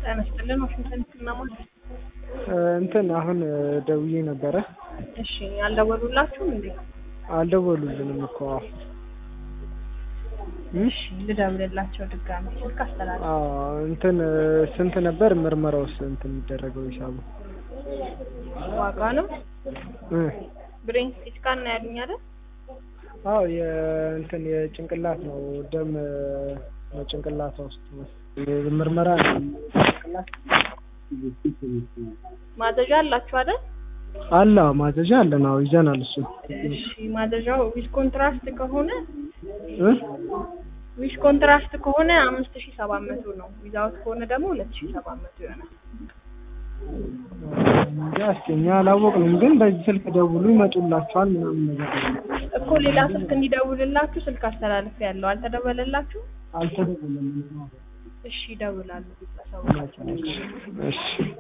ጤና ይስጥልን ዋሽንግተን ህክምና ማለት እንትን አሁን ደውዬ ነበረ። እሺ አልደወሉላችሁም እንዴ? አልደወሉልንም እኮ እሺ ልደውልላቸው ድጋሚ ስልክ አስተላልፍ። አዎ እንትን ስንት ነበር ምርመራውስ እንትን የሚደረገው ሂሳቡ? ዋጋ ነው እ ብሬን ሲቲ ስካን ነው ያሉኝ አይደል? አዎ የእንትን የጭንቅላት ነው ደም ጭንቅላቷ ውስጥ ምርመራ ነው ጭንቅላት ማዘዣ አላችሁ አይደል? አለ ማዘዣ አለን። አዎ ይዘናል እሱ እሺ ማዘዣው ዊዝ ኮንትራስት ከሆነ እ ዊዝ ኮንትራስት ከሆነ አምስት ሺህ ሰባት መቶ ነው። ዊዛውት ከሆነ ደግሞ ሁለት ሺህ ሰባት መቶ ይሆናል። እንጃ እስኪ እኛ አላወቅንም፣ ግን በዚህ ስልክ ደውሉ ይመጡላችኋል ምናምን ነገር ነው። እኮ ሌላ ስልክ እንዲደውልላችሁ ስልክ አስተላልፍ ያለው አልተደወለላችሁ? አልተደወለም። እሺ ይደውላሉ። ቤተሰቡ እሺ